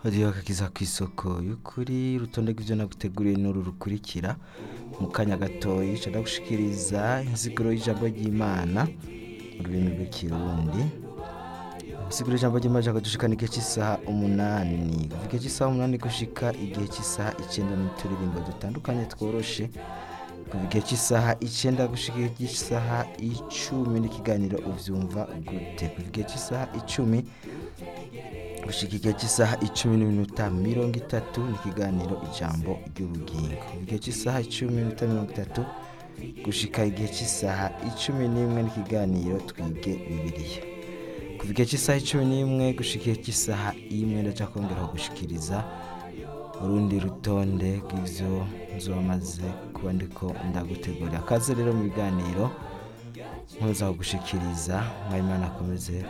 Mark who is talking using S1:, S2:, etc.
S1: hariho akakiza kw'isoko y'ukuri urutonde rw'ivyo naguteguriye n'uru rukurikira mu kanya gatoyi ca ndagushikiriza insiguro y'ijambo ry'imana mu rurimi rw'ikirundi insiguro y'ijambo ry'imana ca dushikana igihe cy'isaha umunani kuva igihe cy'isaha umunani gushika igihe cy'isaha icenda n'uturirimbo dutandukanye tworoshe kuva igihe cy'isaha icenda gushika igihe cy'isaha icumi n'ikiganiro uvyumva gute kuva igihe cy'isaha icumi gushika igihe cy'isaha icumi n'iminota mirongo itatu n'ikiganiro ijambo ry'ubugingo kuva igihe cy'isaha icumi n'iminota mirongo itatu gushika igihe cy'isaha icumi n'imwe n'ikiganiro twige bibiliya kuva igihe cy'isaha icumi n'imwe gushika igihe cy'isaha imwe ndaja kongera kugushikiriza urundi rutonde rw'ivyo nzomaze kuba ndiko ndagutegurira akaze rero mu biganiro nkuza kugushikiriza mwayimana akomeze